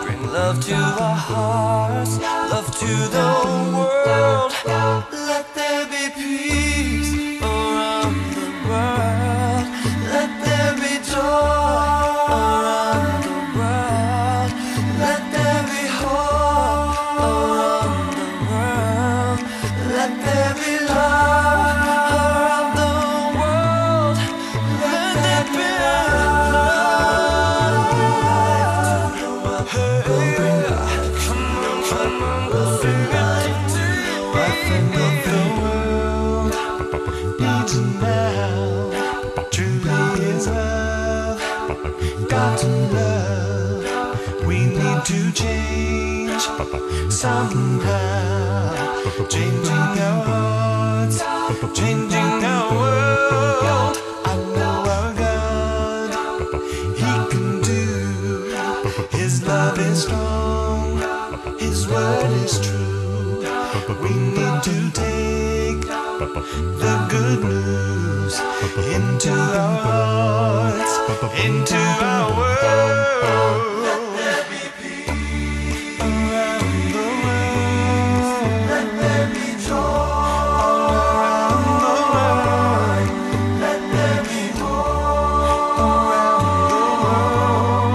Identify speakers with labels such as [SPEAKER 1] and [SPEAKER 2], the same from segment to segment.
[SPEAKER 1] to the hearts, love to the world. Let there be peace around the world. Let there be joy around the world. Let there be hope around the world. Let there be love around the world. Let there be love. Somehow, changing our hearts, changing our world. I know our God, He can do. His love is strong, His word is true. We need to take the good news into our hearts, into our world. Around the world. Let there be joy. Around the world. Let there be hope. Around the world.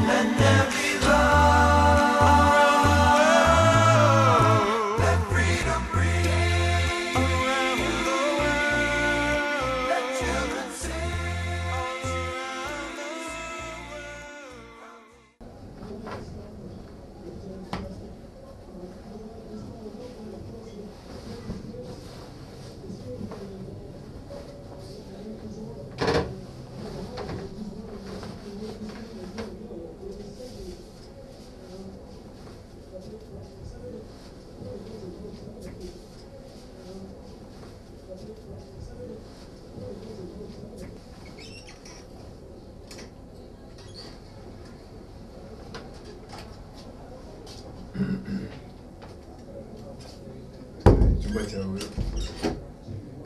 [SPEAKER 1] Let there be love. Let freedom breathe. Around the world. Let children sing. Around the world.
[SPEAKER 2] icyumba cyawe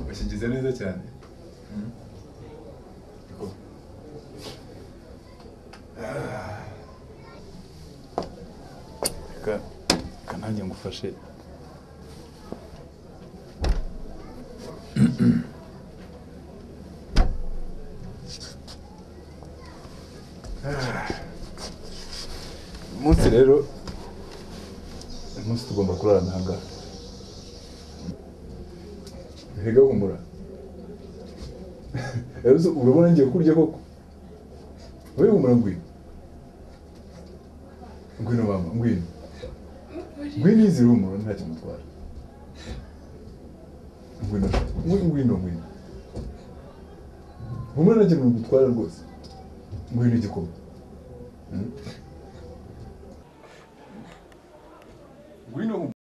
[SPEAKER 2] bakigize neza cyane Mm? Niko. Ah. reka reka nanjye ngufashe Ah. uyu munsi rero uyu munsi tugomba kurarana ahangaha Mbega humura rero uzi- urabona ngiye kurya koko wowe humura ngwino ngwino mama ngwino ngwino izi rumura nta kintu utwara ngwino ngwino ngwino ngwino humura nta kintu gutwara rwose ngwino igikoma Mm? ngwino humura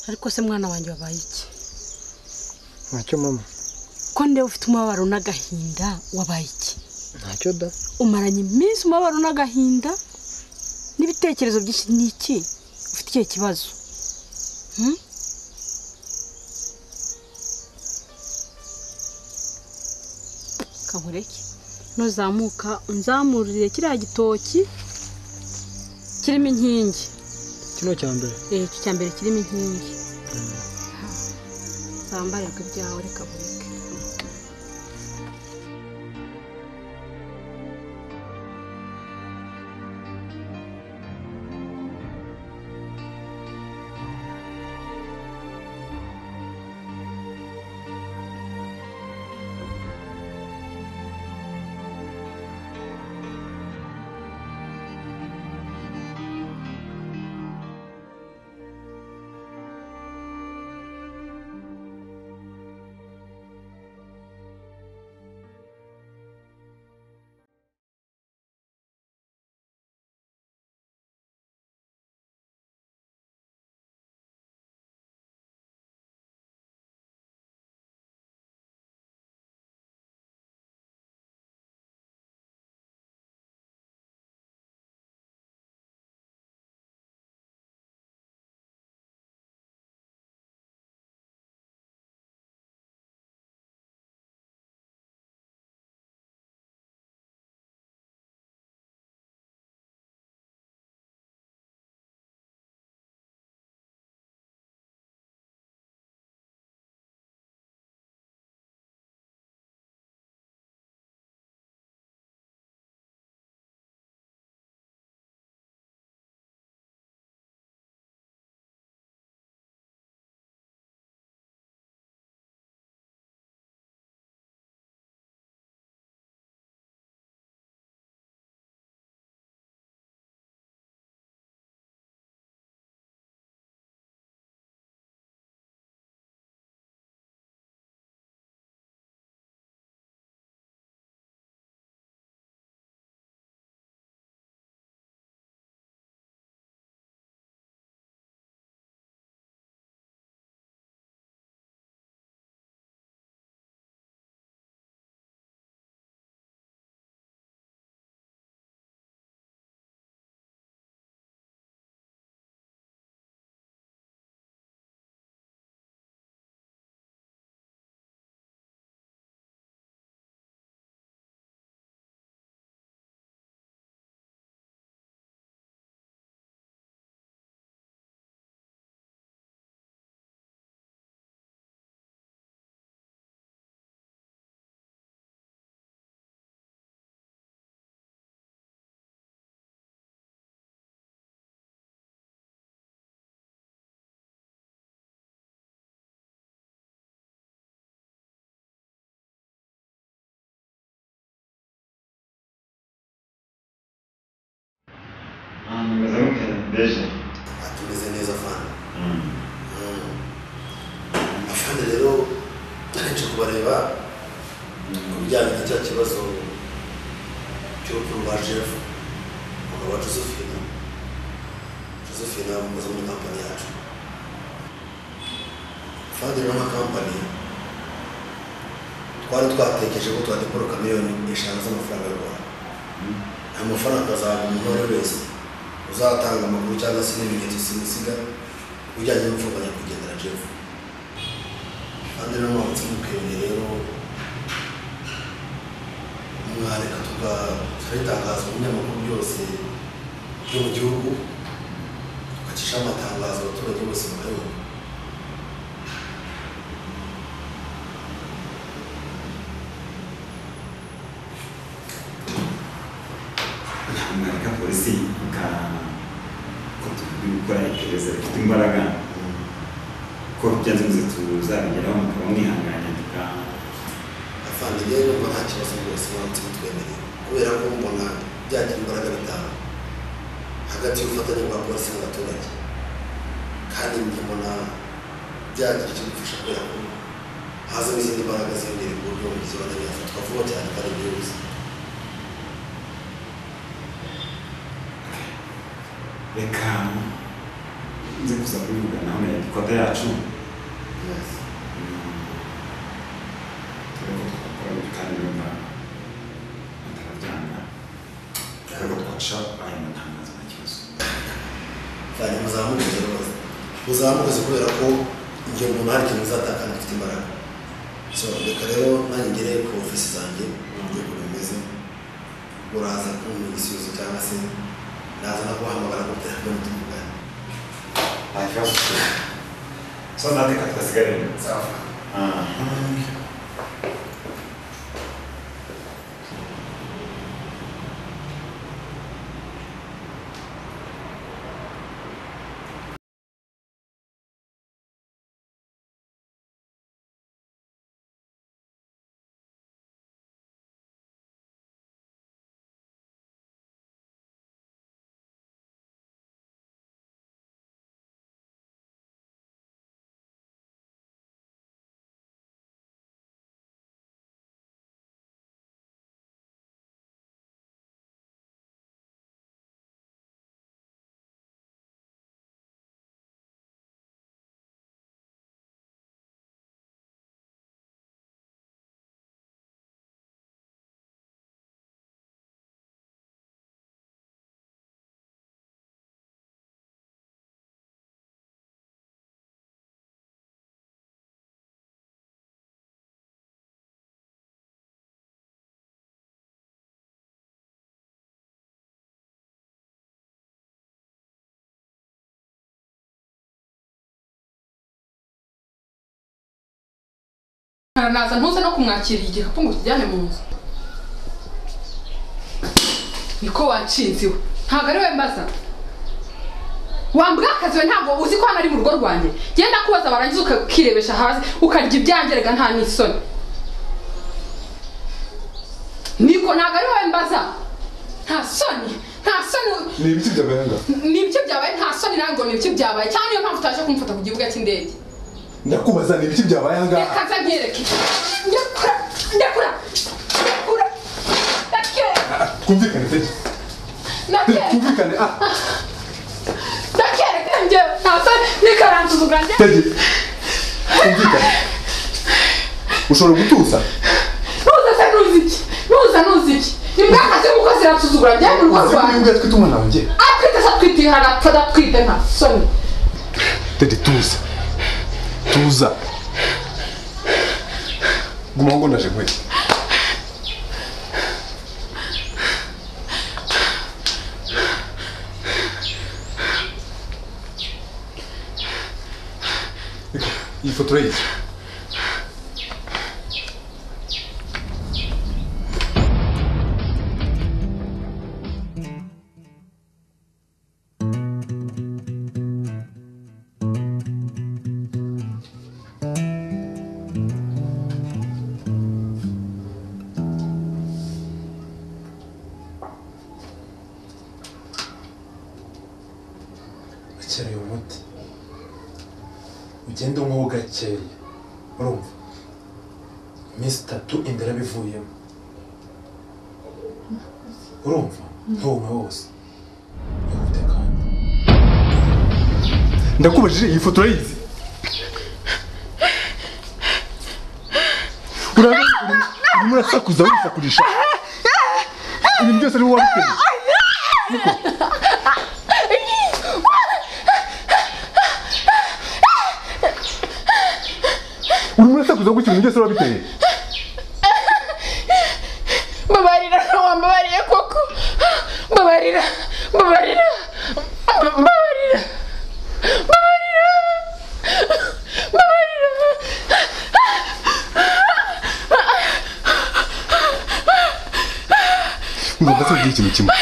[SPEAKER 3] ariko se mwana wanjye wabaye iki
[SPEAKER 4] ntacyo mama
[SPEAKER 3] ko ndewe ufite umubabaro n'agahinda wabaye iki
[SPEAKER 4] ntacyo da
[SPEAKER 3] umaranye iminsi umubabaro n'agahinda n'ibitekerezo byinshi ni iki ufite ikihe kibazo Hmm? kankureke nuzamuka unzamurire kiriya gitoki kirimo inkingi
[SPEAKER 4] kino cya mbere
[SPEAKER 3] Eh, icyo cya mbere kirimo inkingi zambare ku byawe reka bureke
[SPEAKER 5] Ahantu hameze nko mu kanyabiziga
[SPEAKER 6] tumeze neza fana afana rero akenshi kubareba ku bijyanye na cya kibazo cy'urupfu rwa jeff umuntu wa josephine josephine umukozi muri kampani yacu fadiri na kampani twari twatekereje ko twadekoroka miliyoni eshanu z'amafaranga y'u rwanda aya mafaranga azaba umuntu uwo ari we wese uzatanga amakuru cyangwa se n'ibimenyetso simusiga ujyanye n'imfungwa nyakwigendera jeff kandi rero mwamutse mukebeye rero mwareka tukabitangaza mu binyamakuru byose byo mu gihugu tugacishaho amatangazo abaturage bose bakayumva
[SPEAKER 5] ntabwo mwareka polisi ikatuvuga gukora iperereza rifite imbaraga ko byanze bikunze tuzabigeraho mukaba mwihanganye tuka-
[SPEAKER 6] afandimwe numva nta kibazo rwose mwamutse mutwemereye kubera ko mbona byagira imbaraga bitanu hagati y'ubufatanye bwa polisi n'abaturage kandi njye mbona byagira icyo bifasha kubera ko hazamo izindi mbaraga ziyongera ku buryo umugizi wa nabi yafatwa vuba cyane kandi byihuse
[SPEAKER 5] reka nze kuza kubivuga nawe dukota yacu
[SPEAKER 6] Yes.
[SPEAKER 5] tureko twakora buri kandi numva atarabyanga tureko twaca aya matangazo nta kibazo
[SPEAKER 6] cyane muzamuke rwose muzamuke si kubera ko igihe umuntu hari ikintu uzatakana ufite imbaraga so reka rero nanjye ngere ku ofisi zanjye ngiye uko bimeze uraza kumenya igisubizo cyangwa se naza no kuhamagara kuri telefone tuvugane
[SPEAKER 5] nta kibazo so nateka twasigarira
[SPEAKER 6] sawa
[SPEAKER 7] naza ntuze no kumwakirira igikapu ngo kijyane mu nzu niko wacinze we ntabwo ari we mbaza wambwa akazi we ntabwo uzi ko hano ari mu rugo rwanjye genda kubaza warangiza ukirebesha hasi ukarya ibyanjye reka nta n'isoni niko ntabwo ari wowe mbaza nta soni nta soni
[SPEAKER 2] ni ibiki by'amahanga
[SPEAKER 7] ni ibyo byabaye nta soni nawe ngo ni ibyo byabaye cyangwa niyo mpamvu utaje kumufata ku kibuga cy'indege
[SPEAKER 2] ndakubaza ni ibiki byabaye aha ngaha
[SPEAKER 7] reka nzanyereke ndekura ndekura ndekura ndekura
[SPEAKER 2] twumvikane pe
[SPEAKER 7] ndekura
[SPEAKER 2] twumvikane ah
[SPEAKER 7] ndekura njyewe ntabwo nikarantuza ubwanjye
[SPEAKER 2] tege twumvikane ushobora gutuza
[SPEAKER 7] ntuza se ntuzi iki ntuza ntuzi iki ni mwakazi muko ziransuzugura njyewe mu rugo
[SPEAKER 2] uzi ko
[SPEAKER 7] rwanjye
[SPEAKER 2] yibwira twita umwana wanjye
[SPEAKER 7] atwite se atwite ihana adatwite nta soni
[SPEAKER 2] tege tuza tuza guma ngo ndaje nkweto iyi foto urayita
[SPEAKER 8] akira uyu muti ugende unyweho gakeya urumva iminsi itatu inda yarabivuyemo urumva ntunywe wose wihute kandi
[SPEAKER 2] ndakubajije iyi foto urayizi urabona urimo urimo urasakuza wisakurisha ibintu byose ari wowe wabiteye Niko. urimo urasakuza gutya ibintu byose ari wowe wabiteye
[SPEAKER 7] mbabarira wambabariye koko mbabarira mbabarira mbabarira mbabarira mbabarira
[SPEAKER 2] ngomba se ikintu kimwe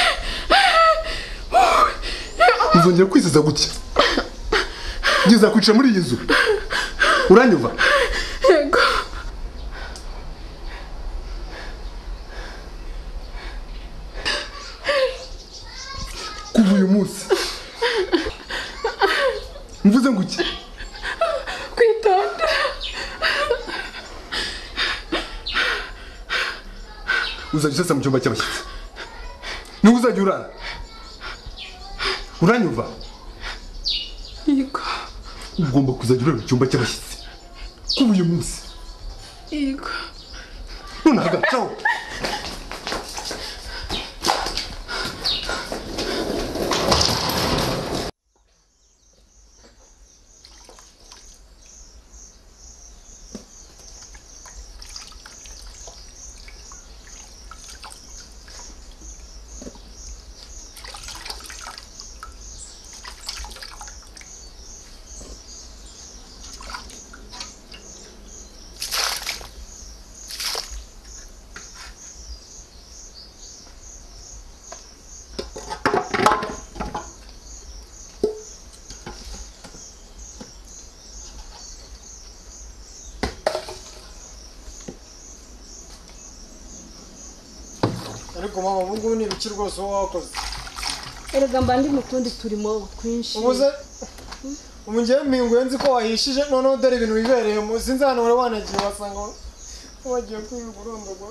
[SPEAKER 2] uzongera kwisiza gutya ngeze kwicara muri iyi nzu uranyuva
[SPEAKER 7] yego
[SPEAKER 2] kuva uyu munsi mvuze ngo iki
[SPEAKER 7] kwitonda
[SPEAKER 2] uzajya usesa mu cyumba cy'abashyitsi niho uzajya urara uranyumva
[SPEAKER 7] yego
[SPEAKER 2] ugomba kuzajya ureba icyumba cy'abashyitsi kuba uyu munsi
[SPEAKER 7] yego
[SPEAKER 2] none hagacaho
[SPEAKER 4] ariko mama ubu ngubu ni ibiki rwose wowe wakoze
[SPEAKER 3] erega mba ndi mu tundi turimo twinshi
[SPEAKER 4] ubuze ubu ngewe mpinguye nzi ko wahishije noneho dore ibintu wibereyemo sinzi hano wari wanagiye wasanga wagiye kwirirwa urondogwa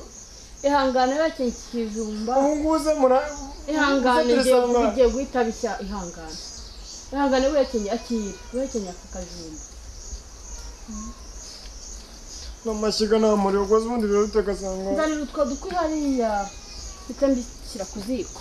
[SPEAKER 3] ihangane bakenye ikijumba
[SPEAKER 4] ubu ngubu uze mura
[SPEAKER 3] ihangane
[SPEAKER 4] uze
[SPEAKER 3] ngiye
[SPEAKER 4] turasanga.
[SPEAKER 3] ngiye guhita bishya ihangane ihangane wekenye akira wekenye aka kajumba
[SPEAKER 4] n'amashyiga nta muriro ukoze ubundi birahita ugasanga
[SPEAKER 3] nzanira utwo dukwi hariya mpita mbishyira ku ziko